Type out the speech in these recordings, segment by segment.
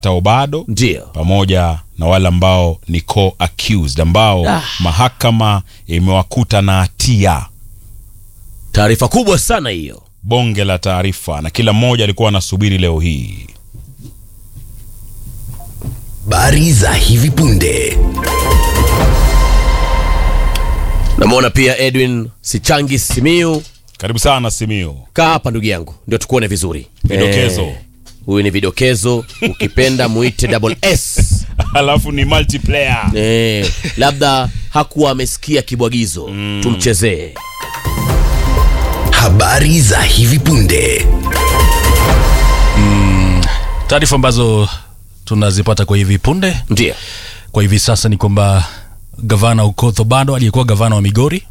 Obado Ndio. pamoja na wale ambao ni co-accused ambao Ah. mahakama imewakuta na hatia. Taarifa kubwa sana hiyo. Bonge la taarifa, na kila mmoja alikuwa anasubiri leo hii. Habari za hivi punde. Namwona pia Edwin Sichangi Simiu. Karibu sana Simiu. Kaa hapa ndugu yangu, ndio tukuone vizuri. Vidokezo. Eh, Huyu ni vidokezo, ukipenda muite double S. Alafu ni multiplayer. Eh, labda hakuwa amesikia kibwagizo, tumchezee. Habari za hivi punde. Taarifa ambazo tunazipata kwa hivi punde Ndio. kwa hivi sasa ni kwamba gavana Okoth Obado aliyekuwa gavana wa Migori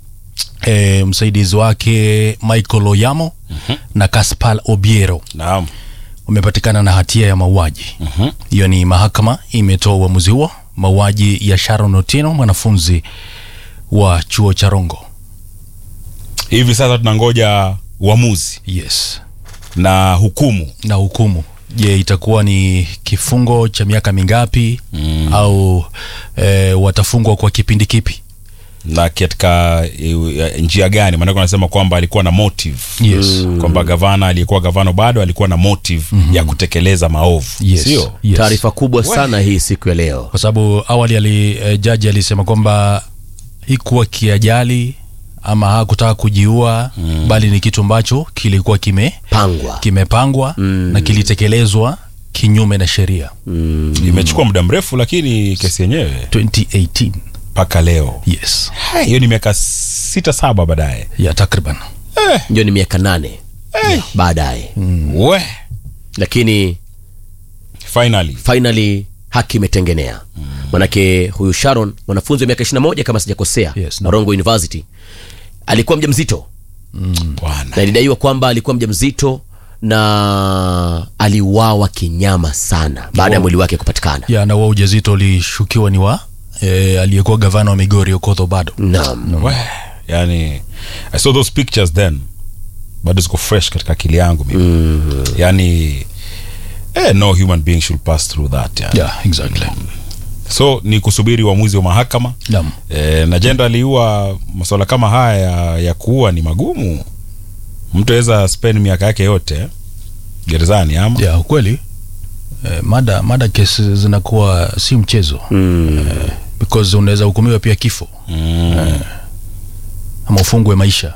e, msaidizi wake Michael Oyamo na Kaspal Obiero Naam. wamepatikana na hatia ya mauaji. Hiyo ni mahakama imetoa uamuzi huo, mauaji ya Sharon Otieno, mwanafunzi wa chuo cha Rongo. Hivi sasa tunangoja uamuzi Yes, na hukumu. na hukumu. Je, itakuwa ni kifungo cha miaka mingapi au e, watafungwa kwa kipindi kipi? na katika e, njia gani? Maanake wanasema kwamba alikuwa na motive Yes. kwamba gavana aliyekuwa gavana bado alikuwa na motive ya kutekeleza maovu, Yes. sio? Yes. Taarifa kubwa sana hii siku ya leo. kwa sababu awali ali, e, jaji alisema kwamba hikuwa kiajali ama hakutaka kujiua bali ni kitu ambacho kilikuwa kime Pangwa. kimepangwa na kilitekelezwa kinyume na sheria Imechukua muda mrefu, lakini kesi yenyewe 2018 mpaka leo yes Hai, hiyo ni miaka sita saba baadaye. ya takriban Ndio ni miaka nane baadaye, We lakini finally finally haki imetengenea. Manake huyu Sharon mwanafunzi wa miaka 21 kama sijakosea, Yes, no. Rongo University alikuwa mjamzito bwana, na ilidaiwa kwamba alikuwa mjamzito na aliuawa kinyama sana baada ya mwili wake kupatikana. ya na wa ujauzito ulishukiwa ni wa e, aliyekuwa gavana wa Migori Okoth Obado Naam. we yani I saw those pictures then, bado ziko fresh katika akili yangu mimi yani eh, no human being should pass through that yani. yeah exactly so ni kusubiri uamuzi wa mahakama naam e, na generally huwa masuala kama haya ya, ya kuua ni magumu mtu aweza spend miaka yake yote eh, gerezani ama ya ukweli eh, mada mada kesi zinakuwa si mchezo eh, because unaweza hukumiwa pia kifo mm. ama ufungwe maisha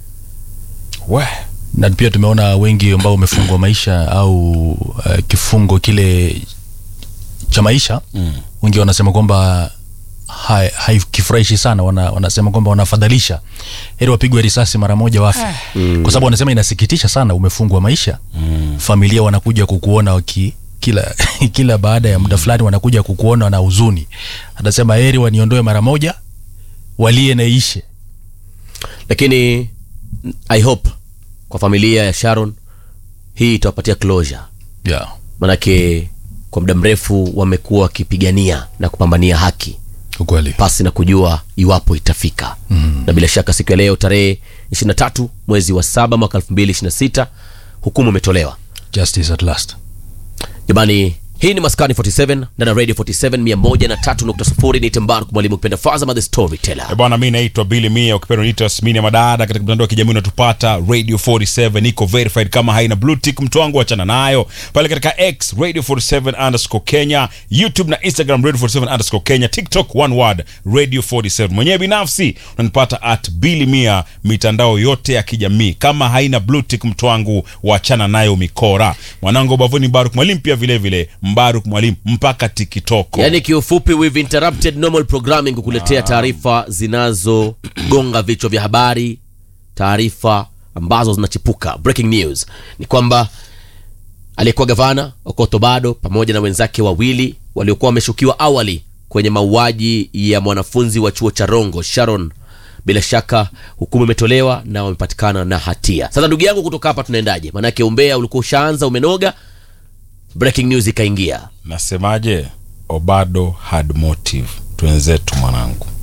we na pia tumeona wengi ambao wamefungwa maisha au uh, kifungo kile cha maisha Mm. wengi wanasema kwamba hai- haikifurahishi sana wana, wanasema kwamba wanafadhalisha heri wapigwe risasi mara moja wafe kwa sababu wanasema inasikitisha sana umefungwa maisha mm. familia wanakuja kukuona waki kila kila baada ya muda fulani wanakuja kukuona na huzuni anasema heri waniondoe mara moja walie na ishe Lakini I hope kwa familia ya Sharon hii itawapatia closure, yeah. manake kwa muda mrefu wamekuwa wakipigania na kupambania haki ukweli pasi na kujua iwapo itafika mm. na bila shaka siku ya leo tarehe 23 mwezi wa saba mwaka 2026 hukumu imetolewa justice at last jamani hii ni maskani 47 ndana radio 47 103.0 ni tembarku mwalimu kupenda fazama the storyteller Eh, bwana mi naitwa bili mia ukipenda niita smini ya madada katika mtandao wa kijamii unatupata radio 47 iko verified kama haina blue tick mtu wangu achana nayo pale katika x radio 47 underscore kenya youtube na instagram radio 47 underscore kenya tiktok one word radio 47 mwenyewe binafsi unanipata at bili mia mitandao yote ya kijamii kama haina blue tick mtu wangu wachana nayo mikora mwanangu ubavuni mbaruk mwalimu pia vile vile mbaruk mwalimu mpaka tikitoko yaani kiufupi we've interrupted normal programming kukuletea taarifa zinazogonga vichwa vya habari taarifa ambazo zinachipuka breaking news ni kwamba aliyekuwa gavana Okoth Obado pamoja na wenzake wawili waliokuwa wameshukiwa awali kwenye mauaji ya mwanafunzi wa chuo cha Rongo Sharon bila shaka hukumu imetolewa na wamepatikana na hatia sasa ndugu yangu kutoka hapa tunaendaje maanake umbea ulikuwa ushaanza umenoga breaking news ikaingia nasemaje obado had motive twenzetu mwanangu